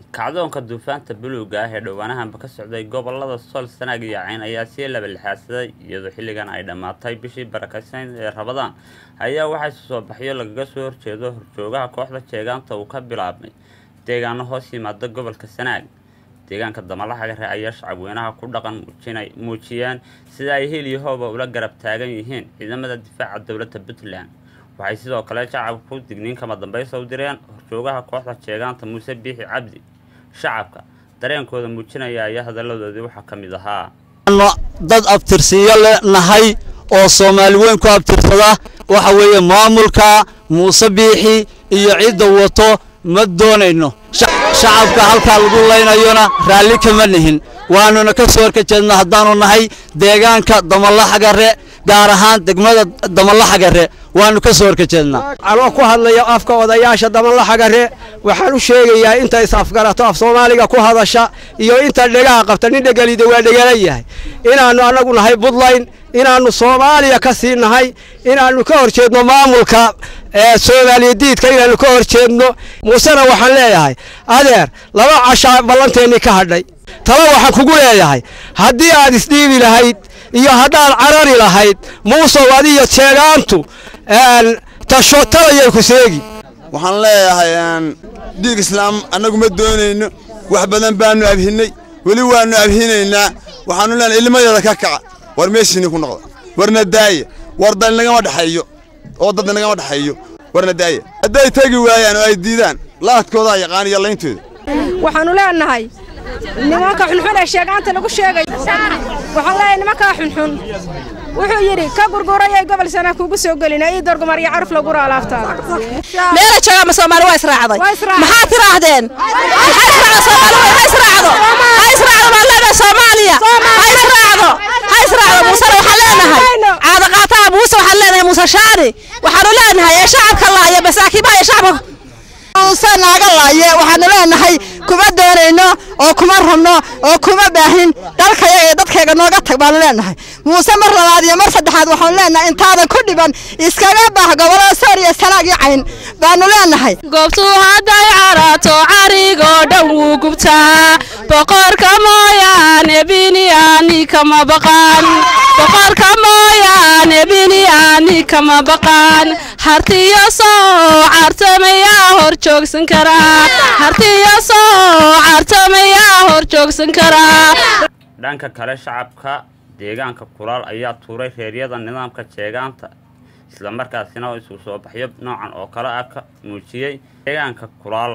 kacdoonka duufaanta buluuga ah ee dhowaanahanba ka socday gobolada sool sanaag iyo cayn ayaa sii laba lixaadsaday iyadoo xilligan ay dhammaatay bishii barakeysan ee rabadaan ayaa waxaa isu soo baxyo lagaga soo horjeedo horjoogaha kooxda jeegaanta uu ka bilaabmay deegaano hoos yimaada gobolka sanaag deegaanka damalaxagare ayaa shacabweynaha ku dhaqan muujiyeen sida ay hil iyo hooba ula garab taagan yihiin ciidamada difaaca dowladda puntland waxay sidoo kale shacabku digniin kama dambaysa u direen horjoogaha kooxda jeegaanta muuse biixi cabdi shacabka dareenkooda muujinaya ayaa hadalladoodii waxaa ka mid ahaa dad abtirsiyo le nahay oo soomaali weyn ku abtirsada waxa weeye maamulka muuse biixi iyo cidda wato ma doonayno shacabka halkaa lagu laynayona raalli kama nihin waanuna ka soo horka jeedna haddaanu nahay deegaanka damalaxagare gaar ahaan degmada damalaxagare waanu ka soo horka jeednaa anoo ku hadlaya afka odayaasha damalaxagare waxaan u sheegayaa inta is-afgarato af soomaaliga ku hadasha iyo inta dhegaha qabta nin dhegelida waa dhegala yahay inaannu annagu nahay buntland inaannu soomaaliya ka sii nahay inaannu ka hor jeedno maamulka soomaaliya diidka inaannu ka hor jeedno muusena waxaan leeyahay adeer laba cashaa ballanteennii ka hadhay talo waxaan kugu leeyahay haddii aad isdhiibi lahayd iyo haddaad carari lahayd muusow adiyo jeegaantu tasho talayay ku seegi waxaan leeyahay dhiig islaam annagu ma doonayno wax badan baannu abhinnay weli waannu abhinaynaa waxaannu leenahay ilmadeeda ka kaca war meeshiinii ku noqda warna daaya war dal nagama dhexeeyo oo dad nagama dhexeeyo warna daaya hadday tegi waayaan oo ay diidaan laadkoodaa yaqaan iyo layntooda waxaannu leenahay nimanka xunxun ee sheegaanta lagu sheegay waxaan leeyahay nimankaa xunxun wuxuu yidhi ka gurgurayay gobol sana kugu soo gelina ii dorgumar iyo caruf lagura alaabtaada meela jooga ma soomaali waa israacday maxaad tiraahdeen ha israacdo ha israacdo baan leenahay soomaaliya ha israacdo ha israacdo muusena waxaan leenahay caadaqaataha muuse waxaan leenahay muuse shaani waxaanu leenahay ee shacabka laaya masaakiibaha iyo shacabka muuse naaga laaye waxaanu leenahay kuma doonayno oo kuma rabno oo kuma baahin dalkayaga iyo dadkayga nooga tag baanu leenahay muuse mar labaad iyo mar saddexaad waxaanu leenahay intaadan ku dhiban iskaga baah gobolada soor iyo sanaag iyo cayn baanu leenahay goobtuu hadday caraato carigoo dhan wuu gubtaa boqorka mooyaane biniyaani kama baqaan boqorka mooyaane biniyaani kama baqaan hartiyo soo cartamayaa hor joogsan karaa hartiyo soo cartamayaa hor joogsan karaa dhanka kale shacabka deegaanka kulaal ayaa tuuray reeryada nidaamka jeegaanta islamarkaasina isu soo baxyo noocan oo kale ah ka muujiyey deegaanka kulaal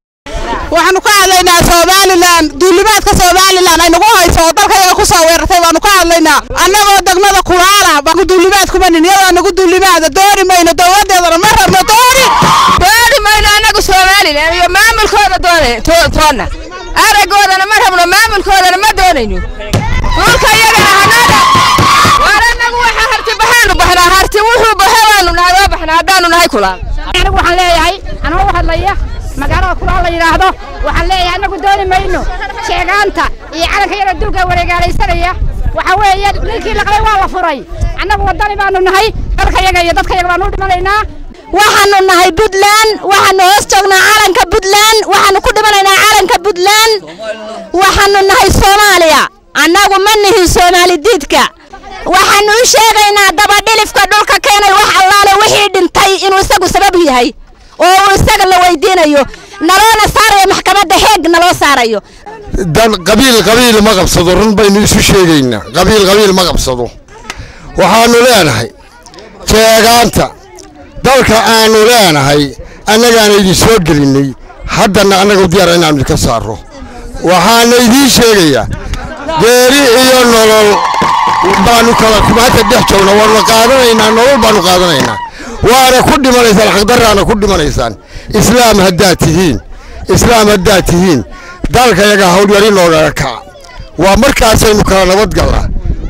waxaanu ka hadlaynaa somalilan duulimaadka somalilan ay nagu hayso oo dalkayaga ku soo weerartay baanu ka hadlaynaa annagoo degmada kulaala baanu duulimaad kuma nin iyadoo nagu duulimaada dooni mayno dowladeedana ma rabno dooni dooni mayno annagu somalilan iyo maamulkooda doone toonna aragoodana ma rabno maamulkoodana ma doonayno dhulka iyagana hanada waar annagu waxa harti baxaanu baxnaa harti wuxuu baxe waanu nahay waa baxnaa haddaanu nahay kulaal anigu waxaan leeyahay anoo u hadlaya magaalada kulaal la yidhaahdo waxaan leeyahay annagu dooni mayno sheegaanta iyo calanka yara dulka wareegaalaysanaya waxa weeye ninkii laqlay waa la furay annagu waddani baanu nahay dalkayaga iyo dadkayaga baanu u dhimanaynaa waxaanu nahay puntland waxaanu hoos joognaa calanka puntland waxaanu ku dhimanaynaa calanka puntland waxaanu nahay soomaaliya annagu ma nihin soomaali diidka waxaanu u sheegaynaa dabadhilifka dhulka keenay wax allaale wixii dhintay inuu isagu sabab yahay oo uu isaga la weydiinayo naloona saarayo maxkamadda heeg naloo saarayo dan qabiil qabiil ma qabsado run baynu isu sheegaynaa qabiil qabiil ma qabsado waxaanu leenahay jeegaanta dalka aanu leenahay annagaana idin soo gelinnay haddana annagu diyaar inaanu idinka saarro waxaana idiin sheegayaa geeri iyo nolol baanu kala maanta dhex joogna waanu qaadanaynaa nolol baanu qaadanaynaa waana ku dhimanaysaan xaqdarraana ku dhimanaysaan islaam haddaad tihiin islaam haddaad tihiin dalkayaga hawlyari noogaga kaca waa markaasaynu kala nabadgallaa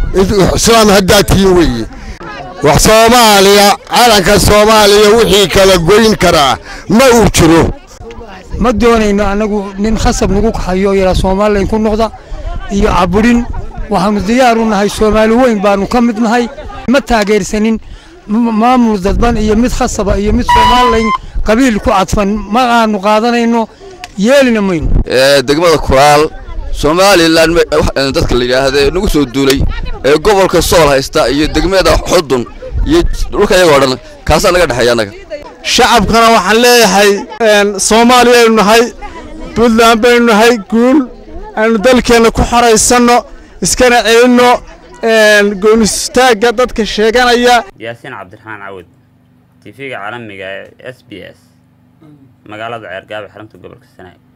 islaam haddaad tihiin weeye wax soomaaliya calanka soomaaliya wixii kala goyn karaa ma uu jiro ma doonayno annagu nin khasab nagu hayo yaraa somalilan ku noqda iyo caburin waxaanu diyaar u nahay soomaali weyn baanu ka mid nahay ma taageersanin maamul dadban iyo mid khasaba iyo mid somalilan qabiil ku cadfan ma aanu qaadanayno yeelina mayno degmada kuraal somalilan dadka la yidhaahda nagu soo duulay ee gobolka sool haysta iyo degmada xudun iyo dhulka iyagoo dhan kaasaa naga dhexeeya annaga shacabkana waxaan leeyahay soomaaliya aynu nahay puntland baynu nahay guul aynu dalkeenna ku xoraysanno iskana celinno goonistaagga dadka sheeganaya yaasiin cabdiraxmaan cawad tv-ga caalamiga ee s b s magaalada ceergaabe xarunta gobolka sanaag